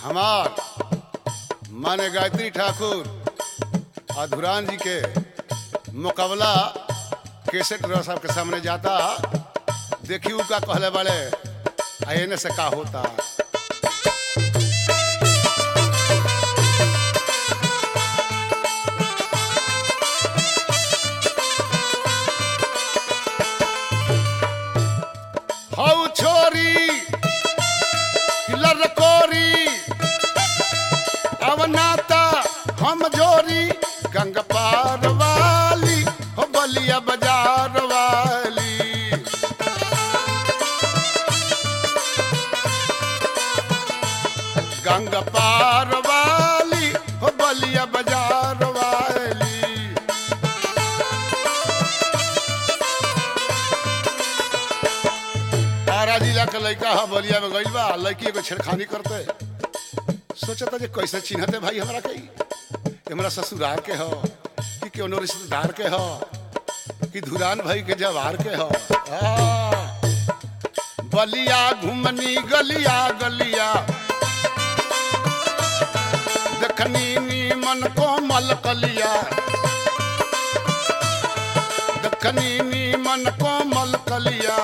हमार माने गायत्री ठाकुर अधुरान जी के मुकाबला केसेट रह साहब के सामने जाता देखी उ का कहले वाले आ एने से का होता हौ छोरी लरकोरी अब नाता हम जोरी गंग पार वाली हो बलिया बाजार वाली गंग पार वाली हो बलिया बाजार वाली तारा जिला के लड़का ह बलिया में गइल बा लड़की एगो छेड़खानी करते सोचता जे कैसे चिन्हते भाई हमरा के ई? हमरा ससुराल के हो कि कोनो रिश्तेदार के हो कि धुरान भाई के जवार के हो आ, बलिया घुमनी गलिया गलिया देखनी नीमन को मलकलिया देखनी नीमन को मलकलिया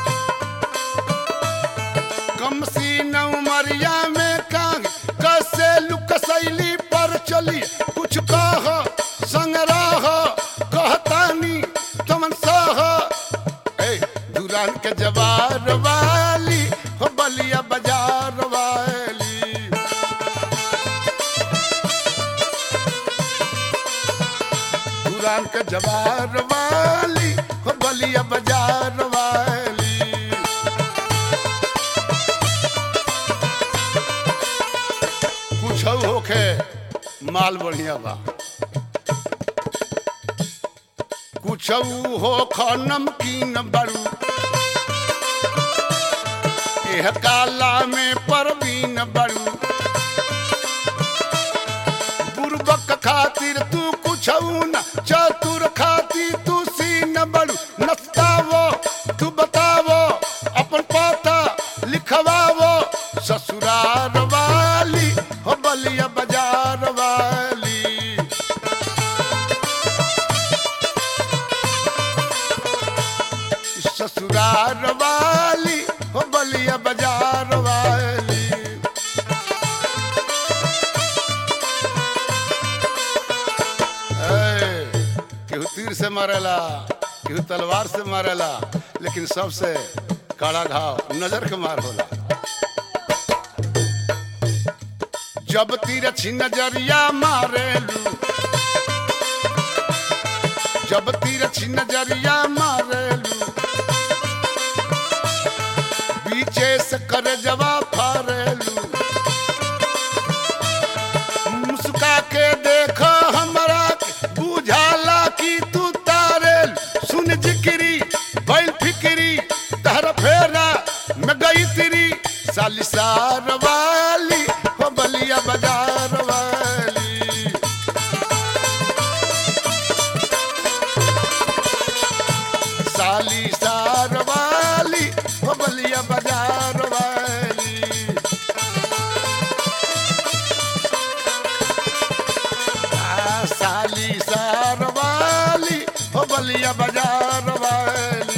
कम सी नौमरिया में कांग कैसे लुक शैली पर चली कुछ कह संग्रह कहतानी तमन सह ए दुरान के जवार वाली हो बलिया बाजार वाली दुरान के जवार वाली हो बलिया बाजार वाली कुछ होखे माल बढ़िया बा कुछ हो ख नमकीन बड़ू एह काला में परवीन बड़ू बुरबक खातिर तू कुछ न चतुर खातिर तू सीन बड़ू नस्तावो तू बतावो अपन पता लिखवावो ससुरार वाली हो बलिया बाजार वाली ससुरार वाली हो बलिया बाजार वाली ए, केहू तीर से मारेला केहू तलवार से मारेला लेकिन सबसे काला घाव नजर के मार होला जब तीर छी नजरिया मारेलू जब तीर छी नजरिया मारेलू बीचे से कर जवा फारेलू मुस्का के देख हमरा के, बुझाला कि तू तारेल सुन जिक्री बैल फिक्री तहर फेरा में गई तिरी सालिसार वाली हो बलिया बाजार वाली सालिसार वाली हो बलिया बाजार वाली आ, साली सार वाली हो बलिया बाजार वाली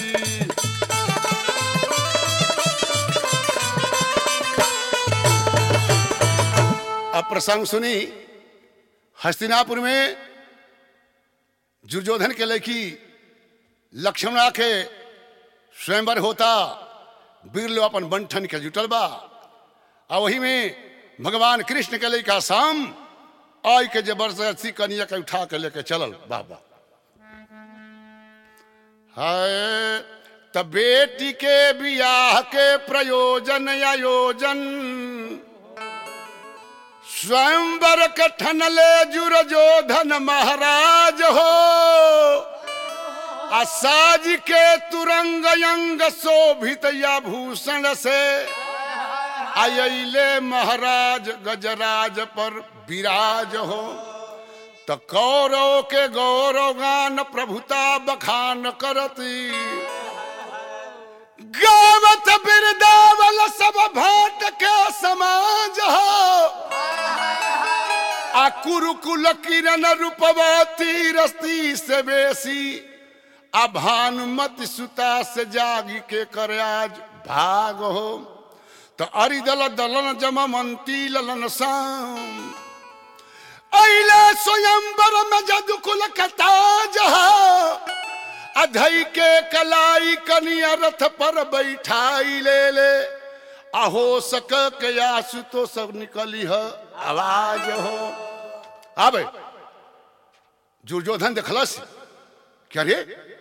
अब प्रसंग सुनी हस्तिनापुर में दुर्योधन के लड़की लक्ष्मणा के स्वयंवर होता वीर लोग अपन बंठन के जुटल बा आ वही में भगवान कृष्ण के लड़का शाम आई के जबरदस्ती कनिया के उठा के लेके चलल बाबा हाय त बेटी के बियाह के प्रयोजन आयोजन स्वयंवर के ठनले जुरजोधन महाराज हो असाज के तुरंग अंग शोभित या भूषण से आयले महाराज गजराज पर विराज हो त कौरव के गौरव गान प्रभुता बखान करती गावत बिरदावल सब भाट के समाज हो आ कुरुकुल किरण रूपवती रस्ती से बेसी आ भानुमति सुता से जागी के कर आज भाग हो तो अरि दल दलन जमवंती ललन शाम अइले स्वयंवर में जदुकुल कता जहा अधई के कलाई कनिया रथ पर बैठाई ले ले अहो सक के आसु तो सब निकली है आवाज हो आबे दुर्योधन देखलस क्या रे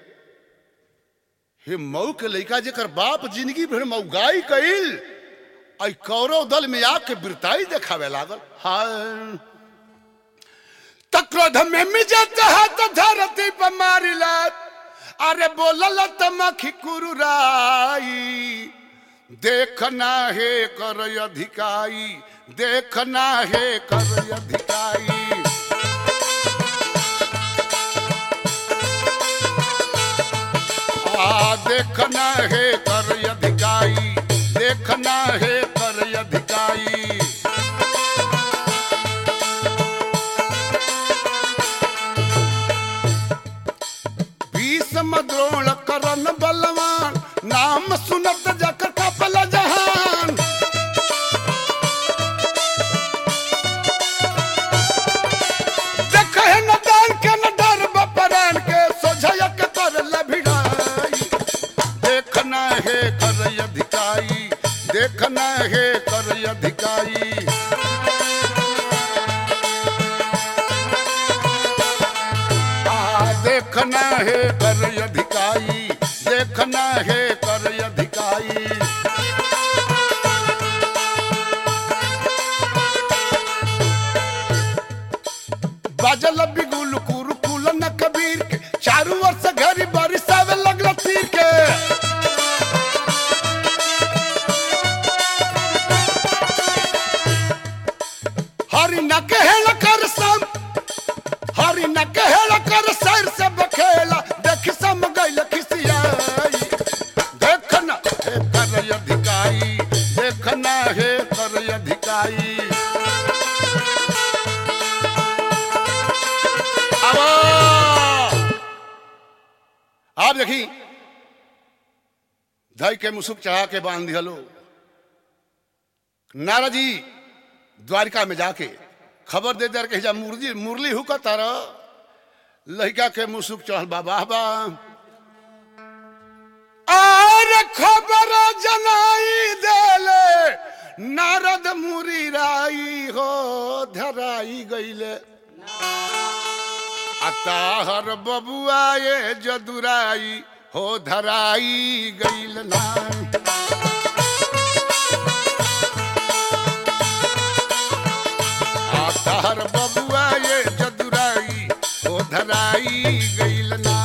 हे मऊ के लइका जेकर बाप जिंदगी भर मऊगाई कइल आई कौरव दल में आके बिरताई देखावे लागल हाय तक्रोध में मिजत हाथ धरती पर मारिला अरे बोलल तमखी कुरुराई देखना है कर अधिकाई देखना है कर अधिकाई आ देखना है कर अधिकाई देखना है कर अधिकाई भीष्म द्रोण करन बलवान नाम सुनत जकर कपल जहान देखे न दान के न डर बपरान के सोझया के कर लभिड़ाई देखना है कर अधिकाई देखना है कर अधिकाई आ, देखना है कर अधिकाई देखना है कर अधिकाई बाजल बिगुल कुरुकुल न कबीर के चारू ओर से घरी बरिसावे लगल तीर के हरि न कहल कर सम हरि न कहल कर सर से बखेला देख सम गइल खिसियाई देखना है कर अधिकाई देखना है कर अधिकाई अब आप देखी धई के मुसुक चढ़ा के बांध दिहलो नारा जी द्वारिका में जाके खबर दे दर के जा मुरली मुरली हुका तारा लड़का के मुसुक चढ़ल बाबा बा आर खबर जनाई देले नारद मुरी राई हो धराई गईले अताहर बबुआ ये जदुराई हो धराई गईल ना आताहर बबुआ ये जदुराई हो धराई गईल ना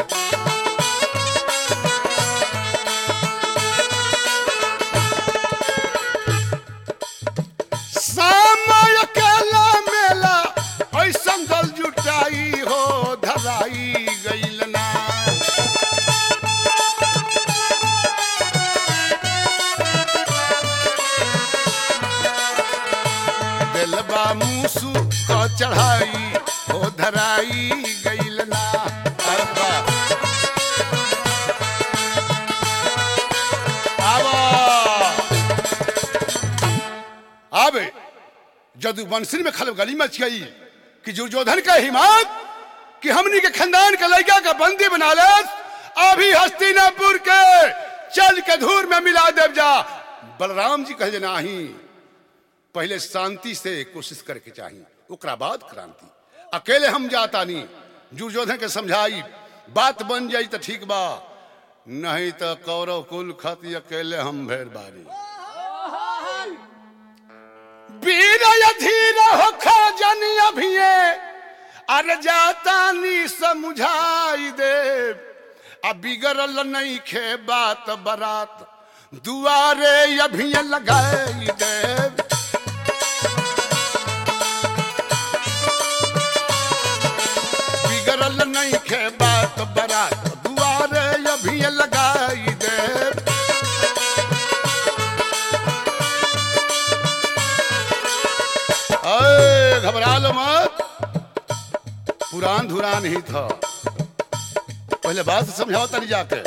समय अकेला मेला ऐसन दल जुटाई हो धराई गईल ना दिलबा मूसू क चढ़ाई हो धराई गईल ना अरे वाह। आवा। आबे जदू बंसरी में खलब गली मच गई कि दुर्योधन का हिम्मत कि हमनी के खानदान के लड़का का बंदी बना ले अभी हस्तिनापुर के चल के धूर में मिला देव जा बलराम जी कहे नाही पहले शांति से कोशिश करके चाहिए ओकरा बाद क्रांति अकेले हम जाता नहीं दुर्योधन के समझाई बात बन जाई तो ठीक बा नहीं तो कौरव कुल खत अकेले हम भेड़ बारी वीर धीर हो जन अभिये अरे जाता नी समझाई दे अब बिगड़ल नहीं खे बात बरात दुआरे अभिये लगाई दे बिगड़ल नहीं खे बात बरात दुआरे अभिये लगाई दे अय घबरा लो मत पुरान धुरान ही था पहले बात समझाओ तनी जाके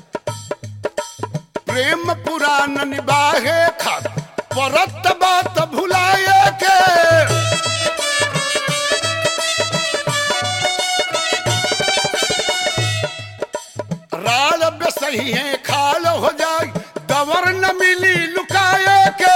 प्रेम पुरान निभाए खात परत बात भुलाए के राल अब सही है खाल हो जाए दवर न मिली लुकाए के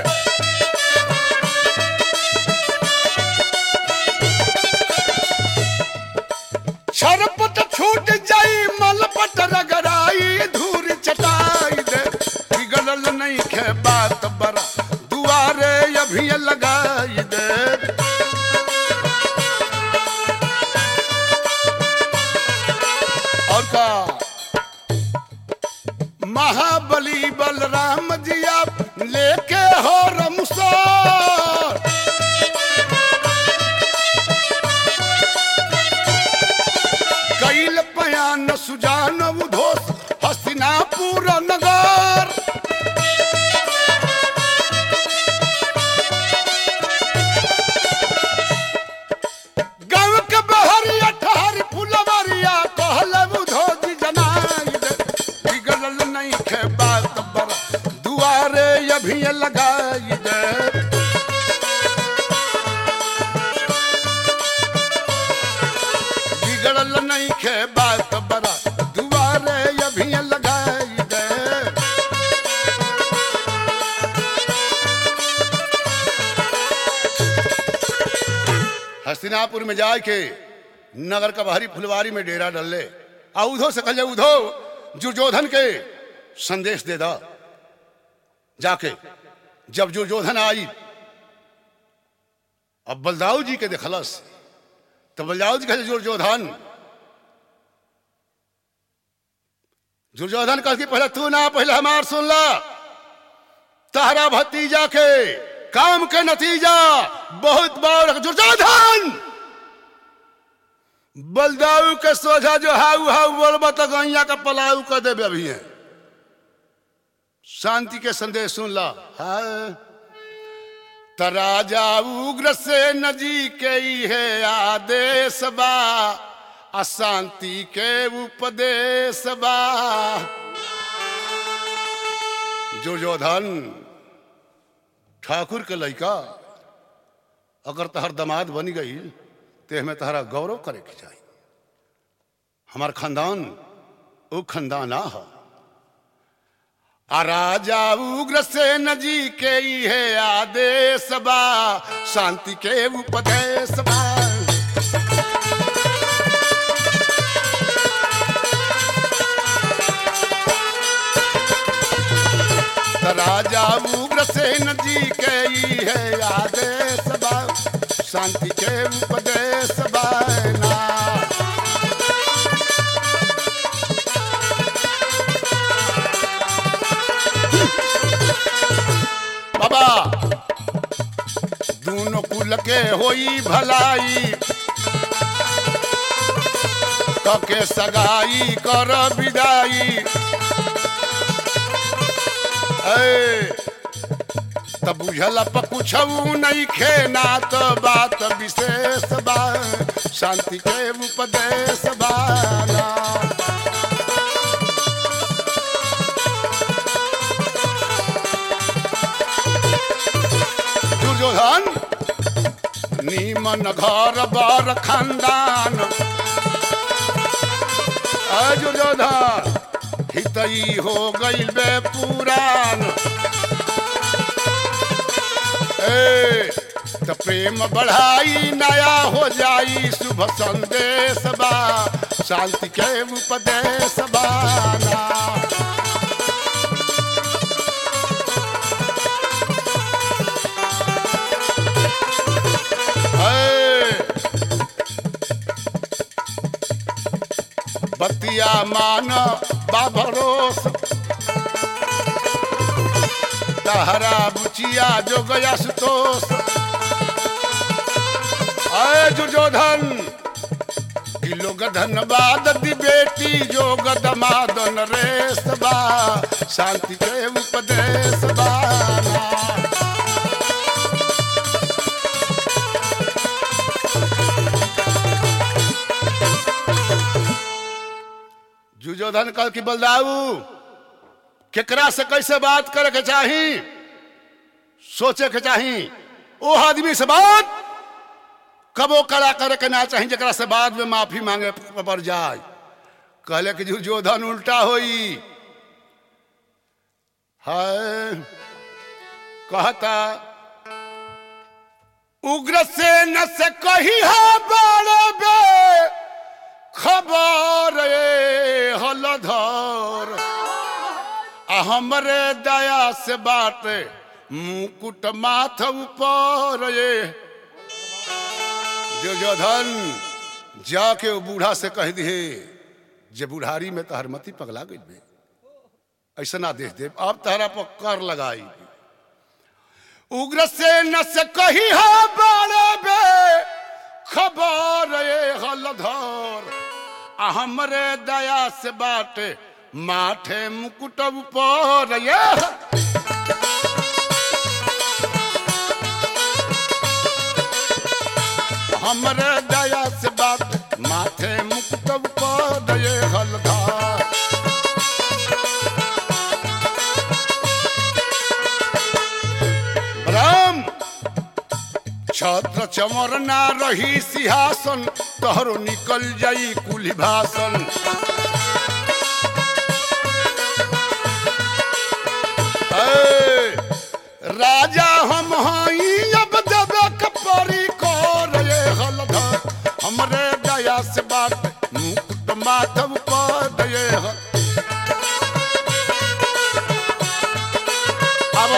छरपट छूट जाई मलपट रगड़ाई धूर चटाई दे बिगड़ल नहीं खे बात बरा दुआरे अभी लगाई दे और का महाबली बलराम जी आप लेके हो रमसोर कैल पयान सुजान उधोस हस्तिनापुर नगर गाँव के बहरिया ठहरी फुलवरिया कहल उधोजी जनाई दे बिगड़ल नहीं खे बात बड़ा दुआरे अभी लगाई दे बिगड़ल नहीं खे बात बड़ा दुआरे अभी लगाई दे हस्तिनापुर में जाए के नगर का बाहरी फुलवारी में डेरा डल ले आ उधो से कहे उधो दुर्योधन के संदेश दे दा जाके जब दुर्योधन आई अब बलदाऊ जी के देखलस तो बलदाऊ जी कहे दुर्योधन दुर्योधन कह पहले तू ना पहले हमार सुन ला तहरा भतीजा के काम के नतीजा बहुत बार दुर्योधन बलदाऊ के सोझा जो हाउ हाउ बोलबा तो गैया का पलाऊ कर देवे अभी है शांति के संदेश सुन ला हाँ त राजा उग्र से नजी के ही है आदेश बा अशांति के उपदेश बा दुर्योधन ठाकुर के लड़का अगर तहर दमाद बन गई ते हमें तहरा गौरव करे के चाहिए हमार खानदान वो खानदान आ है आ राजा उग्र सेन जी के ही है आदेश बा शांति के उपदेश बा त राजा उग्र सेन जी के ही है आदेश बा शांति के उपदेश बा ना बाबा दोनों कुल के होई भलाई कके सगाई कर विदाई ए, तब बुझल प कुछ नहीं खेना तो बात विशेष बा शांति के उपदेश बाना दुर्योधन नीमन घर बर खानदान अय दुर्योधन हितई हो गईल बे पुरान ए त प्रेम बढ़ाई नया हो जाई शुभ संदेश बा शांति के उपदेश बाना है। बतिया मान बाभरोस तहरा बुचिया जो गया सुतोष अय दुर्योधन कि लोग धनबाद दी बेटी जोग दमादन रेस बा शांति के उपदेश बाना दुर्योधन कल की बलदाऊ केकरा से कैसे बात करे के चाही सोचे के चाही ओ आदमी से बात कबो कड़ा करे के ना चाही जरा से बाद में माफी मांगे पड़ जाए कहले कि दुर्योधन उल्टा होई है कहता उग्र से न से कही है बड़े बे खबर ए हलधर आ हमरे दया से बात मुकुट माथ ऊपर ये दुर्योधन जाके वो बूढ़ा से कह दिए जे बुढ़ारी में तहर मती पगला गई बे ऐसा ना देख दे अब तहरा पर कर लगाई उग्र से न से कही है बड़े बे खबर ये हलधर आ हमरे दया से बात माथे मुकुट ऊपर ये हमरे दया से बात माथे मुकुट ऊपर ये हलधर ब्रह्म छत्र चमर ना रही सिंहासन तोहरो निकल जाई कुली भाषण ए, राजा हम हई अब देवे कपरी कर ये हलधर हमरे दया से बात मुकुट माधव पद ये हल अब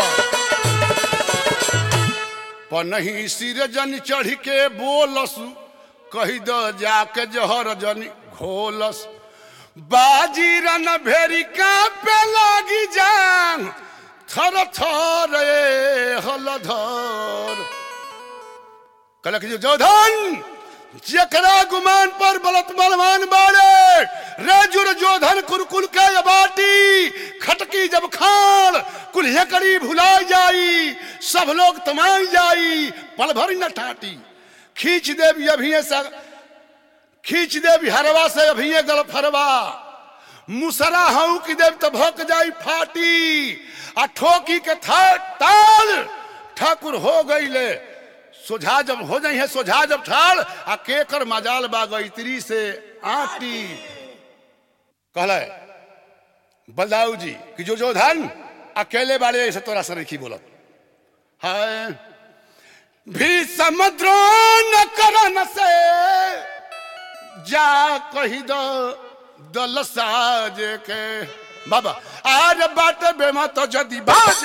पनही सिर जन चढ़ के बोलस कही द जाके जहर जन घोलस बाजी रन भेरी का पे लागी जान थर थर ए हलधर कलक जो जोधन जकरा गुमान पर बलत बलवान बाड़े रेजुर जोधन कुरकुल के ये बाटी खटकी जब खान कुल्हे करी भुलाई जाई सब लोग तमाई जाई पल भर न टाटी खींच देव अभी सा खींच देव हरवा से अभी गल फरवा मुसरा हूं की देव तो भोक जाई फाटी आ ठोकी के था ताल ठाकुर हो गई ले सोझा जब हो जाई है सोझा जब ठाल आ केकर मजाल बा गईत्री से आटी कहले बलदाऊ जी कि जो जो धन अकेले वाले ऐसे तोरा से नहीं बोलत है भी समुद्र न करन से जा कही दो दल साज के बाबा आज बाट बेमा तो जदी बाज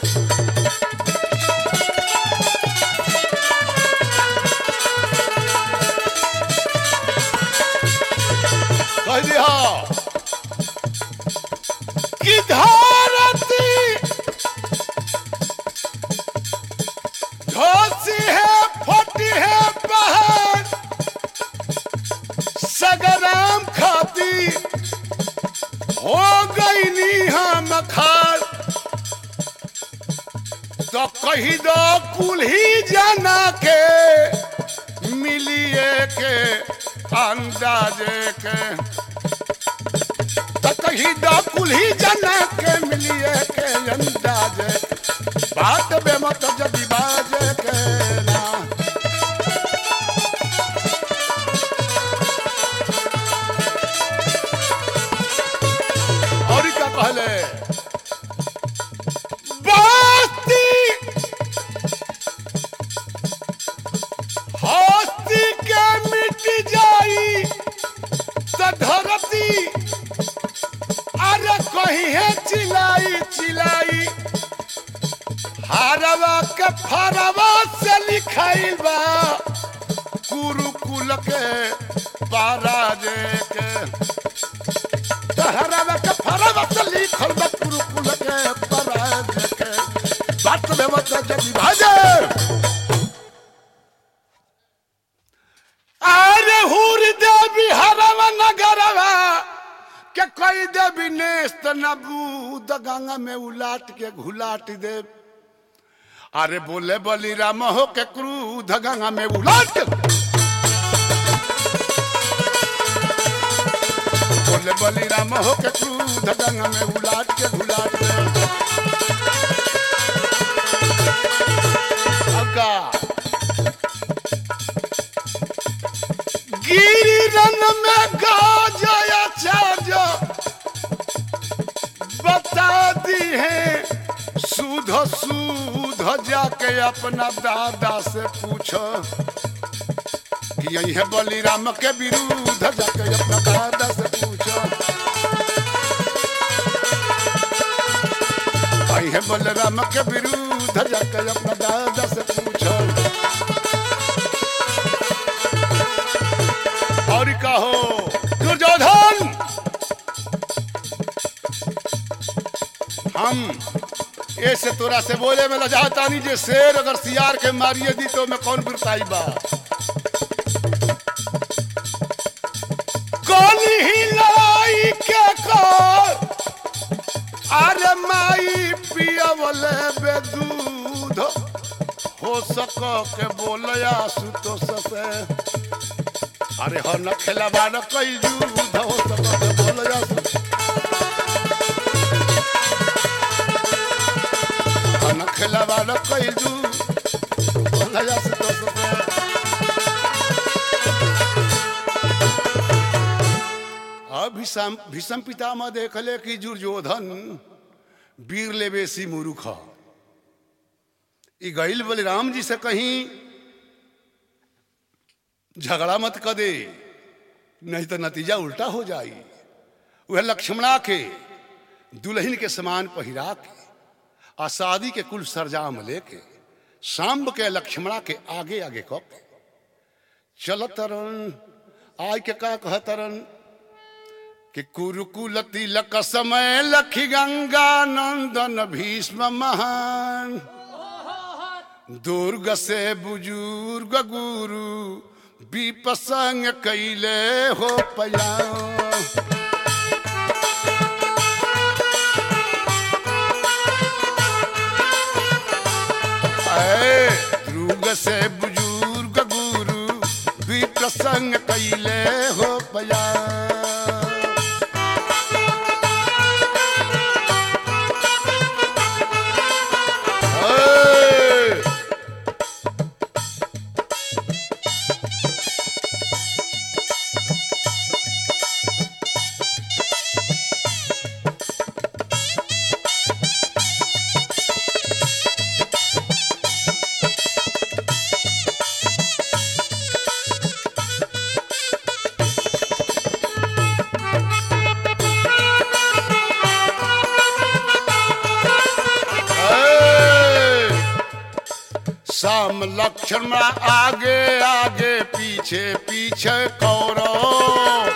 कह दिया कि धरती धोसी है फटी है पहाड़ सगराम खाती हो गई नी हम खाड़ तो कही दो कुल्ही जाना के मिलिए के अंदाजे के तो कही दो कुल्ही जाना के मिलिए के अंदाजे के। बात बेमत जदी बाजे के ना और क्या कहले बास्ती हस्ती के मिट जाई तो धरती अरे कहीं है चिलाई चिलाई हारवा के फरवा से लिखाइल बा कुरुकुल के पाराजे के हरवा के फरवा से लिखल बा कुरुकुल के पाराजे के बात में मत जदी भाजे अरे हुर देवी हरवा नगरवा के कोई देवी नेस्त नबूद गंगा में उलाट के घुलाट दे अरे बोले बली राम हो के क्रूध गंगा में उलाट के बोले बली राम हो के क्रूध गंगा में उलाट के घुलाट के अब का गिरिरन में गाजया चार्ज बता दी है सूध सूध जाके अपना दादा से पूछो कि यही है बलिराम के विरुद्ध जाके अपना दादा से पूछो यही है बलराम के विरुद्ध जाके अपना दादा से पूछो और कहो दुर्योधन हम ऐसे तोरा से बोले में लजाता नहीं जे शेर अगर सियार के मारिए दी तो मैं कौन बिरताई बा कौन ही लड़ाई के कर अरे माई पियवले बे दूध हो सको के बोलया सुतोष से अरे हो न खेलबा न कई युद्ध हो सको के बोलया सुतोष न खेलबा न कई युद्ध बोलया सुतोष से अब भीषम भीषम पितामह देखले कि दुर्योधन वीर ले बेसी मुरुख ह। ई गईल बलराम जी से कहीं झगड़ा मत कर दे नहीं तो नतीजा उल्टा हो जाई वह लक्ष्मणा के दुल्हन के समान पहिरा के आ शादी के कुल सरजाम लेके सांब के लक्ष्मणा के आगे आगे कप चलत तरन आय के का कहतरन कि कुरुकुल तिलक समय लखी गंगा नंदन भीष्म महान दुर्ग से बुजुर्ग गुरु विपसंग कैले हो पया दुर्ग से बुजुर्ग गुरु विप्रसंग कैले हो पया Hey! Hey! साम लक्ष्मण आगे आगे पीछे पीछे कौरव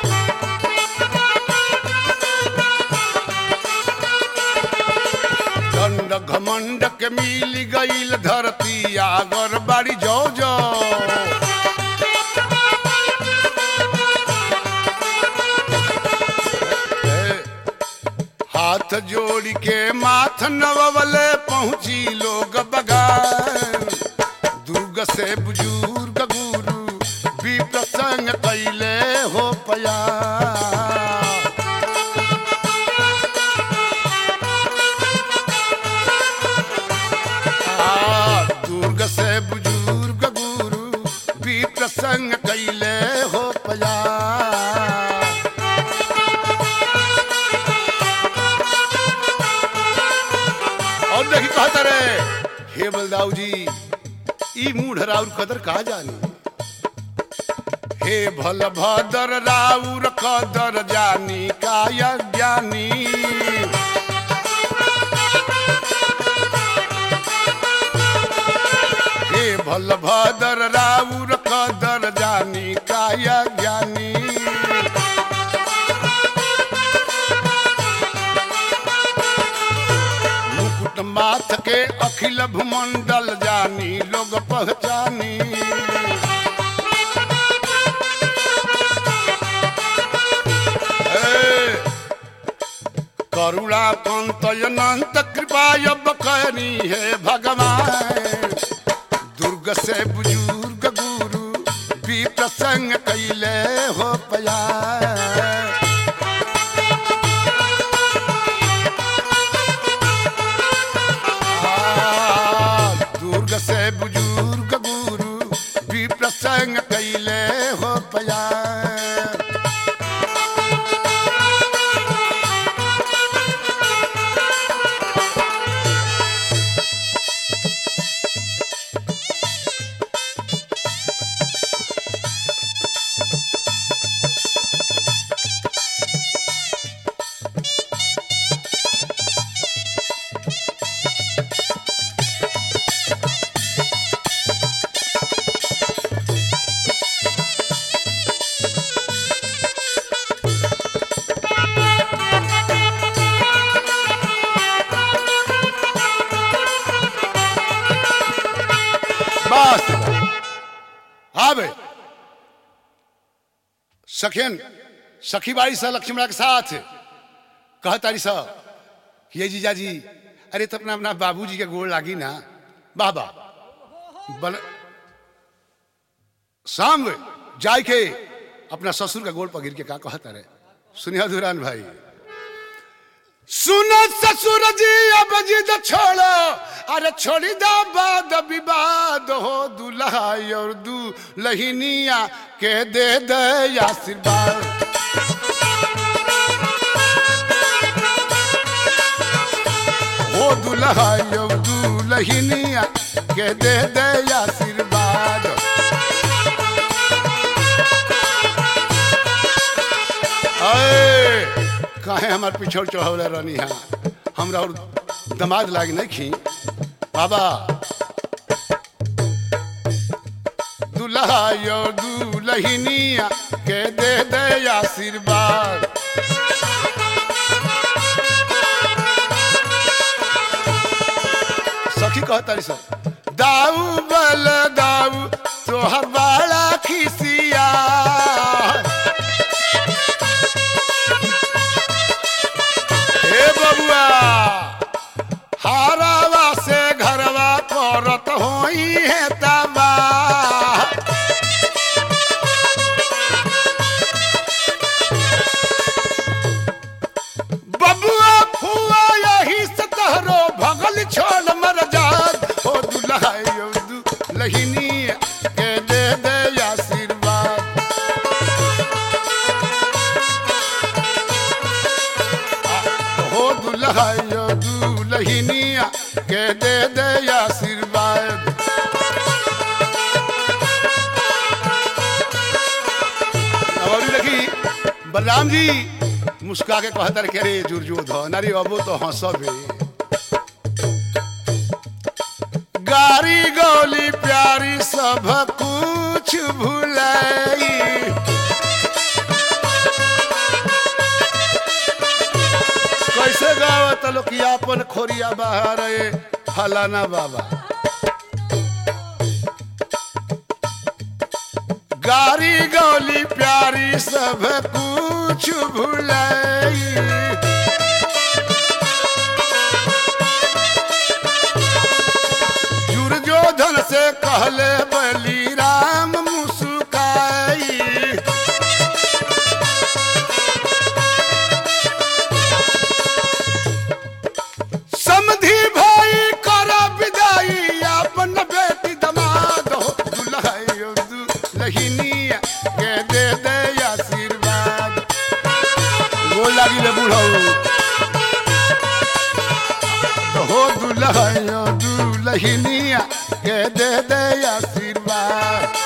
दंड घमंड के मिल गईल धरती आगर बाड़ी जो जो हाथ जोड़ के माथ नवले पहुंची लोग बगान दुर्ग से बुजुर्ग गुरु भी प्रसंग कैले हो पया आ, दुर्ग से बुजुर्ग गुरु भी प्रसंग कैले हो पया और देखी कहता रे हे बलदाऊ जी ई मूढ़ राउर कदर कहा जानी हे भल भदर राउर कदर जानी काय ज्ञानी हे भल भदर राउर कदर जानी काय ज्ञानी मुकुट माथ के अखिल भूमंडल जानी लोग पहचानी ए, करुणा कंत अनंत कृपा अब करी है भगवान दुर्ग से बुजुर्ग गुरु भी प्रसंग कैले हो पया बस आबे सखियन सखी बाई सा लक्ष्मणा के साथ कह तारी सा कि ये जीजा जी अरे तो अपना अपना बाबूजी के गोड़ लागी ना बाबा बन शाम जाय के अपना ससुर का गोड़ पगिर के का कहता रे सुनिया दुरान भाई सुनो ससुर जी अब जिद छोड़ो अरे छोड़ी दा बाद विवाद हो दुल्हा और दू लहिनिया के दे दे आशीर्वाद हो दुल्हा और दू लहिनिया के दे दे आशीर्वाद अए काहे हमार पिछड़ चढ़ौले रहनी हा हमरा और दमाद लाग नहीं खी बाबा दुल्हा यो दुल्हनिया के दे दे आशीर्वाद सखी कहता सब दाऊ बल दाऊ तोहर बड़ा खिसिया हे बबुआ हारावा से घरवा करत होई है तबा बबुआ फुआ यही से तहरो भगल छोड़ मर जात हो दुल्हा यो दुल्हनी के दे दे आशीर्वाद हो दुल्हा यो दुल्हनिया के दे दे आशीर्वाद और देखी बलराम जी मुस्का के कहता रहे अरे जुर्जो धो नारी अबो तो हंसबे गारी गौली प्यारी सब कुछ भुलाई कैसे गावत लोग कि अपन खोरिया बाहर है फलाना बाबा गारी गौली प्यारी सब कुछ भुलाई दुर्योधन से कहले बली राम मुस्काई समधी भाई कर विदाई अपन बेटी दमाद हो दुल्हा दुल्हनिया के दे दे आशीर्वाद गोल लागी ले बुढ़ऊ हो दुल्हा दुल्हनिया के दे दे आशीर्वाद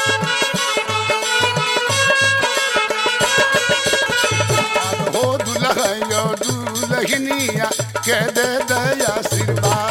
हो दुल्हा दुल्हनिया के दे दे आशीर्वाद